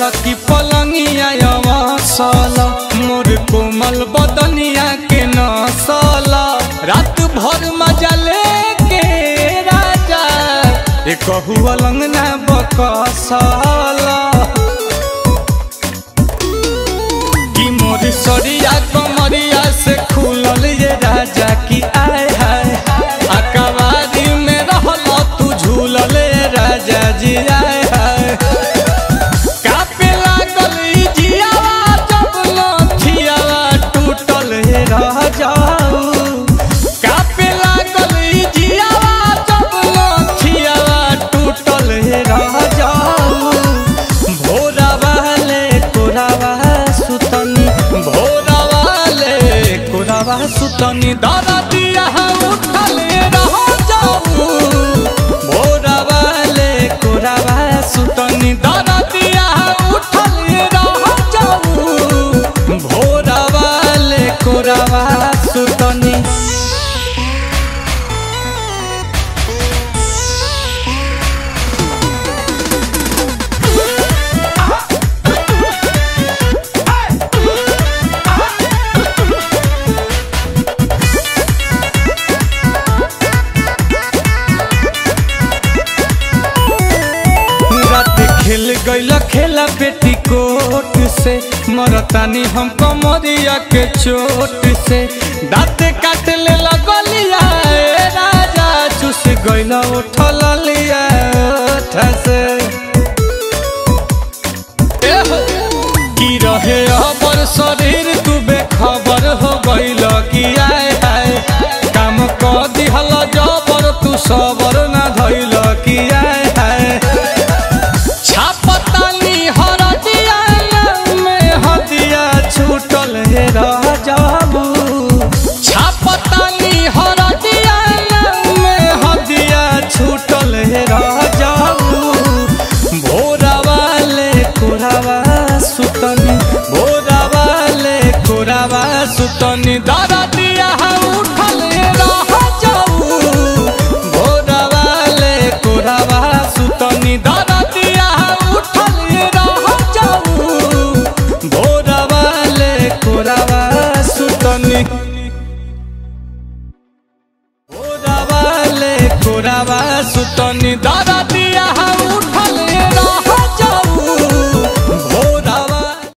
ललकी पलंगिया अवसल मोर कोमल बदनिया के नसल रात भर मजा लेके राजा ए कहू अलंगना बकसल कि मोर सरिया कमरिया से खुलल ये राजा की आय हाय अकबारी में रहल तू झूलल ये राजा जी आय हाय कापे लागल ई जियावा जब लठियावा टूटल हे रह जाऊ कापे लागल ई जियावा जब लठियावा टूटल हे रह जाऊ भोरा वाले कोरावा सुतनी भोरा वाले कोरावा सुतनी दादा दिया उठल रह जाऊ भोरा वाले कोरावा सुतनी दादा दिया उठल रह जाऊ भोरा वाले कोरावा सुतनी रात खेल गईल खेला बेटी कोट से मरतानी हम कमरिया के चोट से दाँत काट ले लगलिया ए राजा चुस गईल उठल लिया ओठ से ए हो, की रहे अबर शरीर तू बेखबर हो गईल की आय हाय काम क दिहल जबर तू सबर ना धइल की आय हाय छापतानी हरदिया में हदिया छूटल हे रह जाबू छापतानी हरदिया में हदिया छूटल हे रह जाबू भोरा वाले कोरावा सुतनी भोरा वाले कोरावा सुतनी दादा दिया उठल रह जाऊ भोरा वाले कोरावा सुतनी दादा दिया उठल रह जाऊ भोरा वाले कोरावा सुतनी भोरा वाले कोरावा सुतनी दादा दिया